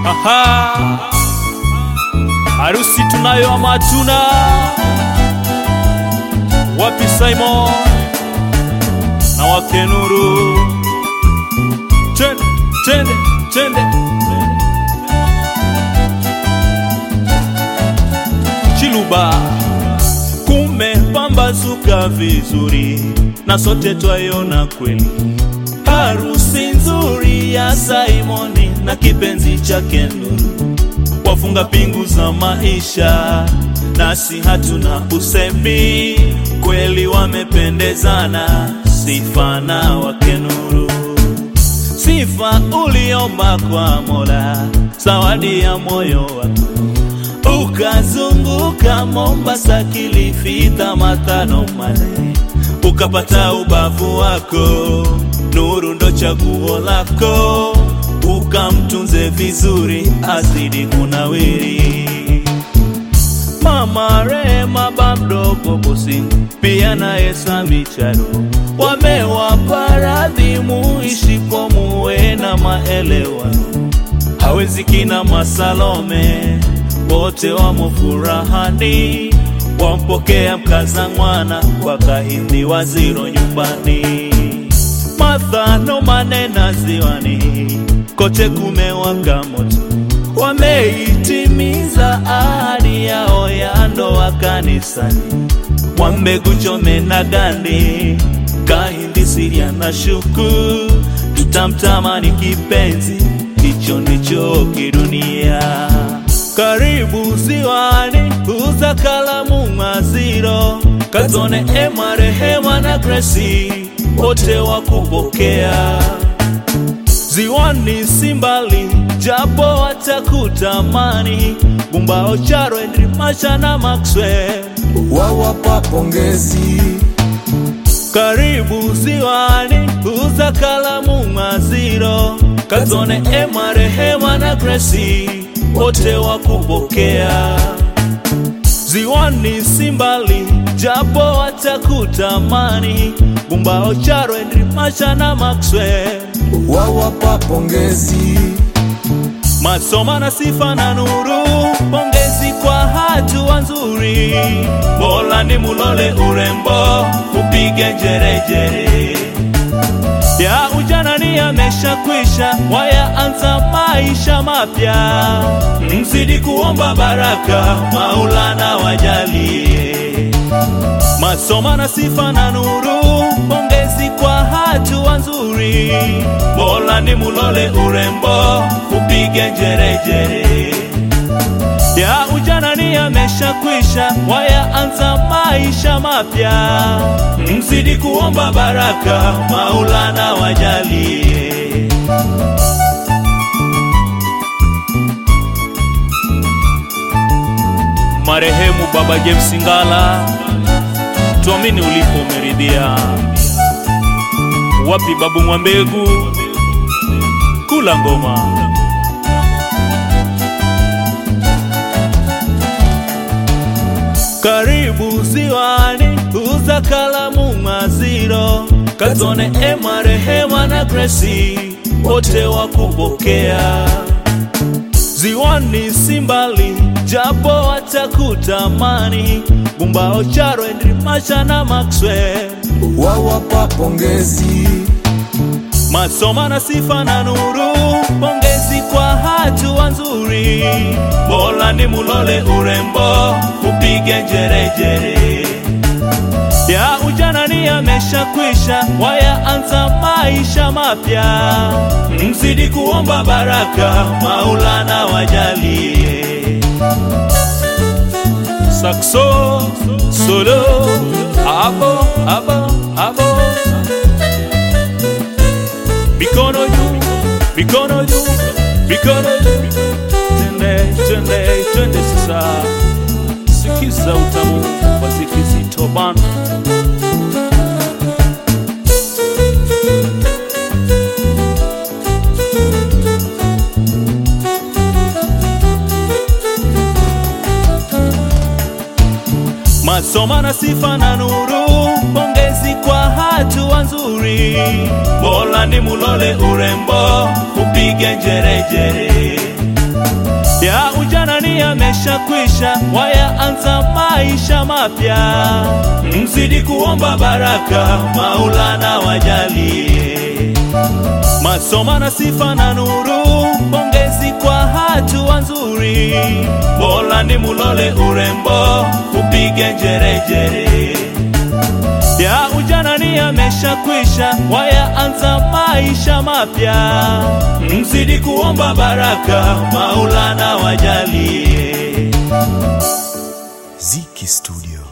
Aha, harusi tunayo ama hatuna? Wapi Simon na wake Nuru? Twende, twende, twende. Chiluba kumepambazuka vizuri na sote twaiona kweli harusi nzuri ya Simoni na kipenzi chake Nuru, wafunga pingu za maisha, nasi hatuna usemi, kweli wamependezana, sifa na wake Nuru. Sifa uliomba kwa Mola, zawadi ya moyo wako, ukazunguka Mombasa, Kilifi, Tamatano, Male, ukapata ubavu wako Nuru ndo chaguo lako, ukamtunze vizuri, azidi kunawiri. Mama Rema, bamdogo bosi, pia naye Sami Charo wamewapa radhi, muishipo muwe na maelewano. Hawezi kina Masalome, wote wamo furahani, wampokea mkaza mwana kwa kahindi waziro nyumbani Martha manena ziwani, kote kumewaka moto, wameitimiza ahadi yao ya ndoa kanisani. Mwambegu Chome na Gandi, Kahindi Siria na Shuku, tutamtamani kipenzi, hicho ndicho kidunia. Karibu ziwani, uza kalamu Maziro, Kazone Ema, Rehema na Gracie wote wakupokea ziwani Simbali, japo watakutamani Gumbao, Charo, Henry Masha na Maxwell wawapa pongezi. Karibu ziwani, uza kalamu Maziro, Kazone Ema, Rehema na Gracie wote wakupokea ziwani Simbali, japo watakutamani Gumbao, Charo, Henry Masha na Maxwell wawapa pongezi. Masoma na Sifa na Nuru, pongezi kwa hatua nzuri. Mola ni mulole urembo, upige njerejere ya ujana ni yameshakwisha, wayaanza maisha mapya. Mzidi kuomba baraka, Maulana wajalie. Masoma na Sifa na Nuru, pongezi kwa hatua nzuri. Mola ni mulole urembo, upige njerejere ya ujana ni yameshakwisha, wayaanza maisha mapya. Mzidi kuomba baraka, Maulana wajalie. Marehemu Baba James Ngala, tuamini ulipo umeridhia. Wapi Babu Mwambegu, kula ngoma. Karibu ziwani, uza kalamu Maziro, Kazone Ema, Rehema na Gracie wote wakupokea ziwani Simbali, japo watakutamani Gumbao, Charo, Henry Masha na Maxwell wawapa pongezi. Masoma na Sifa na Nuru, pongezi kwa hatua nzuri. Mola ni mulole urembo, upige njerejere ya ujana ni yameshakwisha, wayaanza maisha mapya. Mzidi kuomba baraka, Maulana wajalie. Sakso solo abo abo abo mikono juu, mikono juu, mikono juu. Twende, twende, twende sasa, sikiza utamu wa Zikizito bana. Masoma na Sifa na Nuru, pongezi kwa hatua nzuri. Mola ni mulole urembo, upige njerejere yameshakwisha, wayaanza maisha mapya. Mzidi kuomba baraka, Maulana wajalie masoma na sifa na nuru, pongezi kwa hatua nzuri. Mola ni mulole urembo, upige njerejere ya ujana ni yameshakwisha, wayaanza maisha mapya. Mzidi kuomba baraka, Maulana wajalie. Ziki Studio.